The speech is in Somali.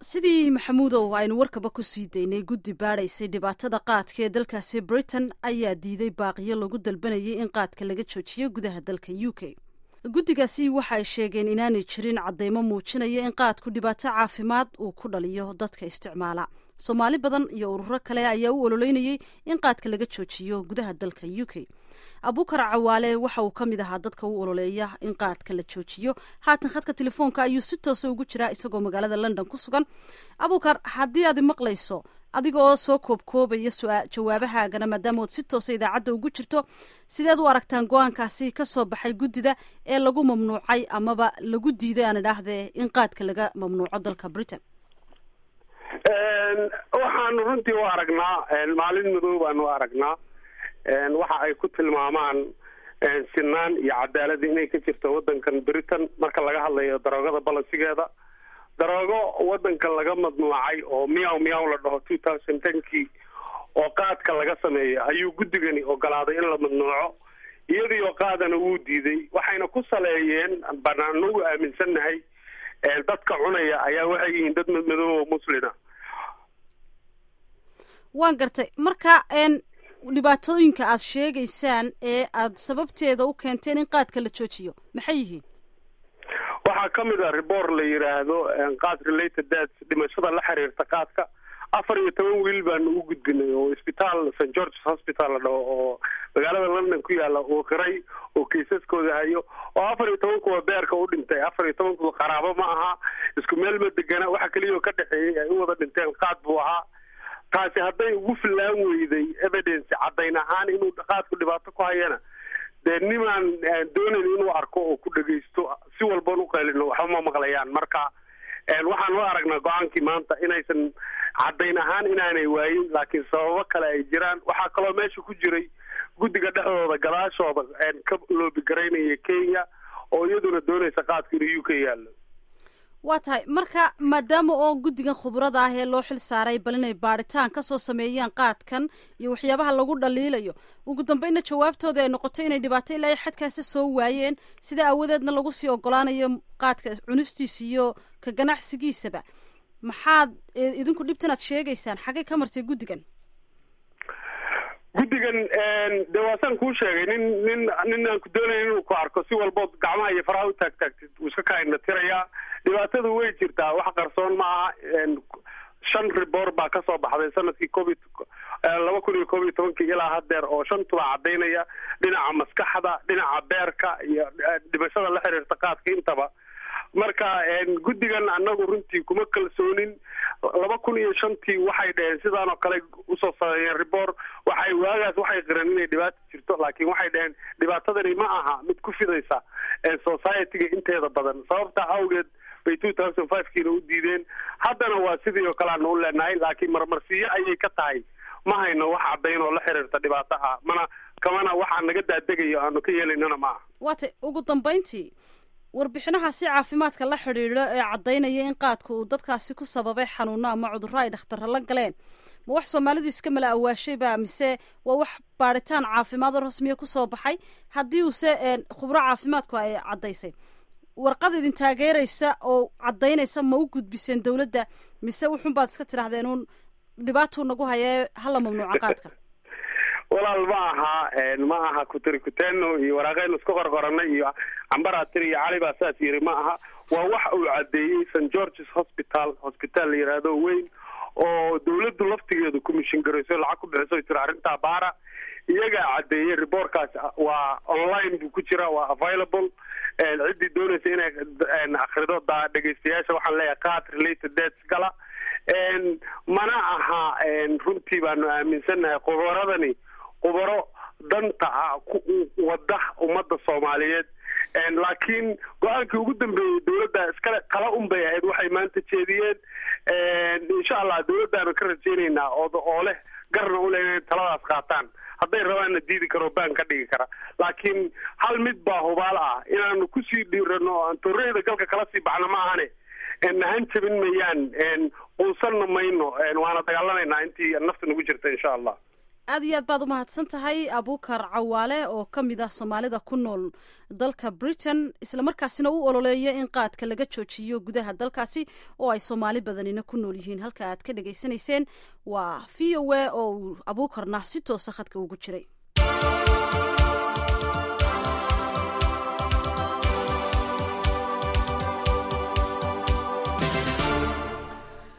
sidii maxamuudow aynu warkaba ku sii daynay guddi baadhaysay dhibaatada qaadka ee dalkaasi britain ayaa diiday baaqiyo lagu dalbanayay in qaadka laga joojiyo gudaha dalka u k guddigaasi waxa ay sheegeen inaanay jirin caddeymo muujinaya in qaadku dhibaato caafimaad uu ku dhaliyo dadka isticmaala soomaali badan iyo ururo kale ayaa u ololeynayay in qaadka laga joojiyo gudaha dalka u k abukar cawaale waxa uu ka mid ahaa dadka u ololeeya in qaadka la joojiyo haatan khadka telefoonka ayuu si toosa ugu jiraa isagoo magaalada london ku sugan abukar haddii aad maqlayso adigaoo soo koobkoobaya jawaabahaagana maadaama ood si toosa idaacadda ugu jirto sideed u aragtaan go-aankaasi ka soo baxay guddida ee lagu mamnuucay amaba lagu diiday aan idhaahdee in qaadka laga mamnuuco dalka britain waxaanu runtii u aragnaa maalin madow baanu u aragnaa waxa ay ku tilmaamaan sinaan iyo cadaalad inay ka jirto wadankan britain marka laga hadlayo daroogada balansigeeda daroogo wadankan laga madnuucay oo miyaw miyaw la dhaho two thousand tenkii oo qaadka laga sameeyo ayuu guddigani ogolaaday in la madnuuco iyadiioo qaadana wuu diiday waxayna ku saleeyeen banaanagu aaminsannahay dadka cunaya ayaa waxay yihiin dad madmadow oo muslina waan gartay marka dhibaatooyinka aad sheegaysaan ee aad sababteeda u keenteen in qaadka la joojiyo maxay yihiin waxaa ka mid a rebor la yidhaahdo qaad related deaths dhimashada la xiriirta qaadka afar iyo toban wiil baanu u gudbinay oo isbitaal st georges hospital la dhaho oo magaalada london ku yaala uu qiray oo kaysaskooda hayo oo afar iyo toban kuwa beerka u dhintay afar iyo toban kuwa qaraabo ma aha isku meel ma degana waxa keliya oo ka dhexeeyey ay u wada dhinteen qaad buu ahaa taasi hadday ugu fillaan weyday evidence caddayn ahaan inuu qaadku dhibaato ku hayana dee nimaan doonayn inuu arko oo ku dhegaysto si walban u qaylino waxba ma maqlayaan marka waxaan u aragnaa go-aankii maanta inaysan caddayn ahaan inaanay waayin laakiin sababo kale ay jiraan waxaa kaloo meesha ku jiray guddiga dhexdooda gadaashooda ka loobigaraynaya kenya oo iyaduna doonaysa qaadku inuu u k yaallo waa tahay marka maadaama oo guddigan khubrada ah ee loo xil saaray bal inay baadhitaan kasoo sameeyaan qaadkan iyo waxyaabaha lagu dhaliilayo ugu dambeynna jawaabtooda ay noqotay inay dhibaato ilaa xadkaasi soo waayeen sida aawadeedna lagu sii ogolaanayo qaadka cunistiisa iyo ka ganacsigiisaba maxaad idinku dhibtan aad sheegaysaan xaggay ka martay guddigan guddigan de waasaan kuu sheegay nin nin nin aan ku doonayn inuu ku arko si walbood gacmaha iyo faraha u taagtaagtid wuu iska kaina tirayaa dhibaatadu way jirtaa wax qarsoon ma aha shan ribor baa kasoo baxday sanadkii covid laba kun iyo koob iyo tobankii ilaa hadeer oo shantuba caddaynaya dhinaca maskaxda dhinaca beerka iyo dhimashada la xiriirta qaadka intaba marka guddigan annagu runtii kuma kalsoonin laba kun iyo shantii waxay dhaheen sidaan oo kale usoo sameeyeen rebor waxay waagaas waxay qireen inay dhibaato jirto laakiin waxay dhaheen dhibaatadani ma aha mid ku fidaysa society-ga inteeda badan sababta awgeed bay two thousand five kiina u diideen haddana waa sidii oo kale aanu u leenahay laakiin marmarsiyo ayay ka tahay ma hayno wax caddayn oo la xiriirta dhibaato ah mana kamana waxaa naga daadegayo aanu ka yeelaynana ma aha waata ugu dambeyntii warbixinahaasi caafimaadka la xidhiidho ee caddaynaya in qaadku uu dadkaasi ku sababay xanuuno ama cudurro ay dhakhtarra la galeen ma wax soomaalidu iska mala awaashayba mise waa wax baadhitaan caafimaad oo rasmiya kusoo baxay haddii uuse khubro caafimaadku ay caddaysay warqad idin taageeraysa oo caddaynaysa ma u gudbiseen dawladda mise wuxun baad iska tidhahdeen uun dhibaatuu nagu hayee hala mamnuuca qaadka walaal ma aha ma aha kutarikuteno iyo waraaqeynu isku qorqoranay iyo cambaratiri iyo cali baa saas yiri ma aha waa waxa uu caddeeyey st georges hospital hospital la yidhaahdo weyn oo dawladdu laftigeedu commission garayso lacag ku bixiso tiri arrintaa baara iyagaa caddeeyey rebortkaas waa online buu ku jira waa available ciddii doonaysa inay akrido da dhegaystayaasha waxaan leeyahay qaad related deaths gala mana aha runtii baanu aaminsannahay khubaradani khubaro danta ah wada ummadda soomaaliyeed laakiin go-aankii ugu dambeeyey dawladda iskale kala un bay ahayd waxay maanta jeediyeen insha allah dawladdaanu ka rajeynaynaa oo oo leh garna u leh inay taladaas qaataan hadday rabaanna diidi karo baan ka dhigi kara laakiin hal mid baa hubaal ah inaanu kusii dhiirano o aan torreyda galka kala sii baxno ma ahane nahan jabin mayaan quusanna mayno waana dagaalamaynaa intii nafta nagu jirta insha allah aad iyo aad baad umahadsan tahay abuukar cawaale oo ka mid ah soomaalida ku nool dalka britain islamarkaasina u ololeeya in qaadka laga joojiyo gudaha dalkaasi oo ay soomaali badanina ku nool yihiin halka aad ka dhegaysanayseen waa v o a oo uu abuukarna si toosa khadka ugu jiray